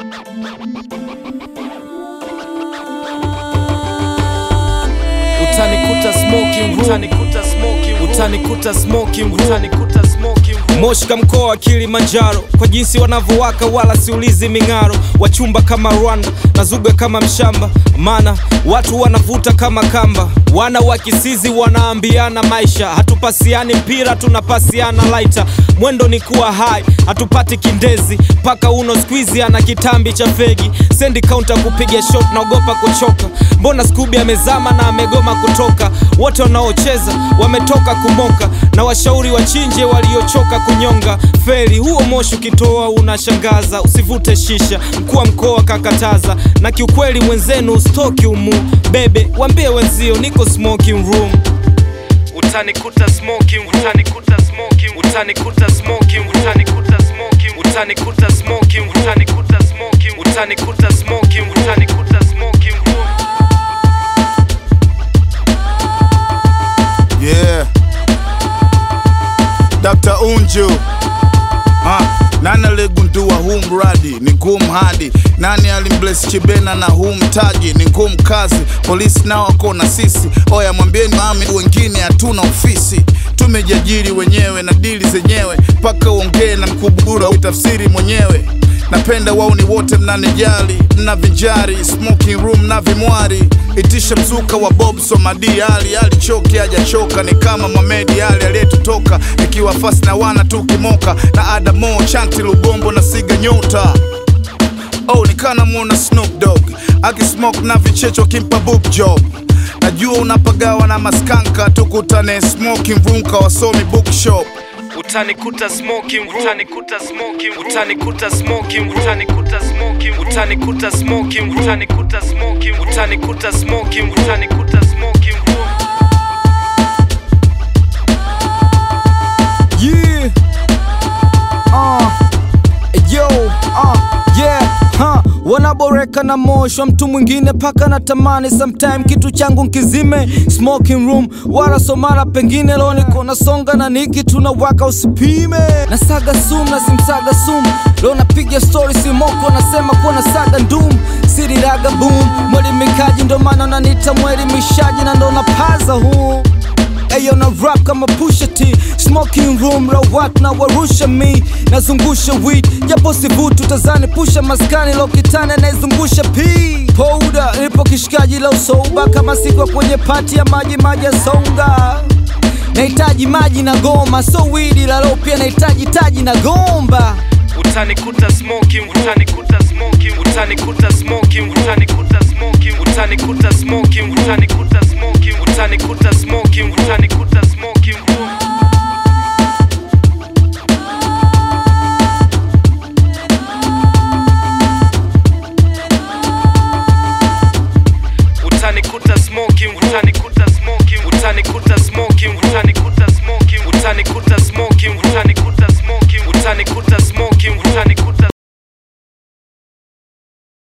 utanikuta smoking room, utanikuta smoking room, utanikuta smoking room, utanikuta smoking room. Moshka mkoa wa Kilimanjaro, kwa jinsi wanavyowaka wala siulizi ming'aro, wachumba kama Rwanda na zuga kama mshamba, maana watu wanavuta kama kamba, wana wa kisizi wanaambiana maisha, hatupasiani mpira tunapasiana laita, mwendo ni kuwa hai, hatupati kindezi, paka uno squeezy ana kitambi cha fegi, sendi counter kupiga shot, naogopa kuchoka, mbona Scooby amezama na amegoma kutoka, wote wanaocheza wametoka kumoka, na washauri wachinje waliochoka kunyonga. Feri huo moshi ukitoa unashangaza, usivute shisha, mkuu wa mkoa kakataza, na kiukweli mwenzenu stoki umu bebe, wambie wenzio niko smoking room utanikuta smoking room, utanikuta smoking room, utanikuta smoking room, utanikuta smoking room, utanikuta smoking room, utanikuta smoking room, utanikuta smoking room, utanikuta smoking room. Yeah. Dr. Unju. Ha, nani aligundua huu mradi ni ngumu hadi nani alimbless Chibena na huu mtaji ni ngumu kazi polisi nao wako na sisi oya mwambieni mami wengine hatuna ofisi tumejiajiri wenyewe na dili zenyewe mpaka uongee na mkubura uitafsiri mwenyewe napenda wauni wote mnanijali mna vinjari smoking room na vimwari itisha mzuka wa bob somadi ali alichoki hajachoka ni kama mamedi ali aliyetutoka ikiwa fasi na wana tukimoka na adamo chanti lubombo na siga nyota oh nikana mwona Snoop Dogg akismoke na vichecho kimpa boob job najua unapagawa na maskanka tukutane smoking room kawasomi bookshop utanikuta smoking room, utanikuta smoking room, utanikuta smoking room, utanikuta smoking room, utanikuta smoking room, utanikuta smoking room, utanikuta smoking room, utanikuta smoking room. Yeah. Uh. Yo. Uh. Yeah. Huh. Wanaboreka na moshwa mtu mwingine paka na tamani sometime kitu changu nkizime smoking room wala somara pengine leo niko nasonga na niki tunawaka usipime na saga sum na simsaga sum leo napiga story simoko nasema kuwa na saga ndum siriraga boom mwelimikaji ndo maana unanita mwelimishaji na ndo napaza huu Ayo na rap kama Pusha T Smoking room la watu na warusha mi Nazungusha weed Japo sivutu tazani pusha maskani Lo kitane naizungusha P Powder Nipo kishikaji la usoba Kama siko kwenye pati ya maji maji ya songa Nahitaji maji na goma So weed la lo pia nahitaji taji na gomba utanikuta smoking utanikuta smoking utanikuta smoking utanikuta smoking utanikuta smoking utanikuta smoking utanikuta